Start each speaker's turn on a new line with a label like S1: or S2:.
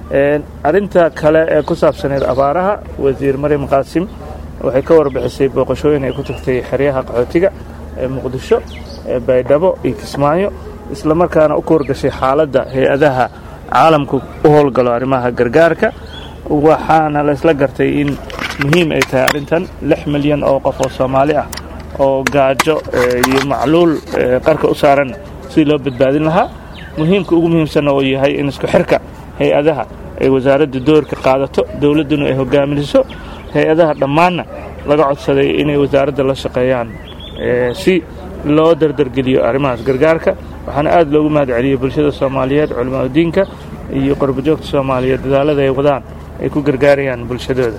S1: arrinta kale ee ku saabsaneed abaaraha wasiir maryam qaasim waxay ka warbixisay booqashooyin ay ku tagtay xeryaha qaxootiga ee muqdisho ee baydhabo iyo kismaayo islamarkaana u kuwargashay xaaladda hay-adaha caalamku u howlgalo arrimaha gargaarka waxaana la isla gartay in muhiim ay tahay arrintan lix milyan oo qof oo soomaali ah oo gaajo iyo macluul qarka u saaran sidii loo badbaadin lahaa muhiimka ugu muhiimsanna uu yahay in isku xirka hay-adaha ay wasaaradda doorka qaadato dowladduna ay hogaaminiso hay-adaha dhammaanna laga codsaday inay wasaaradda la shaqeeyaan si loo dardargeliyo arrimahaas gargaarka waxaana aad loogu mahad celiyey bulshada soomaaliyeed culimaadudiinka iyo qorbojoogta soomaaliyeed dadaalada ay wadaan ay ku gargaarayaan bulshadooda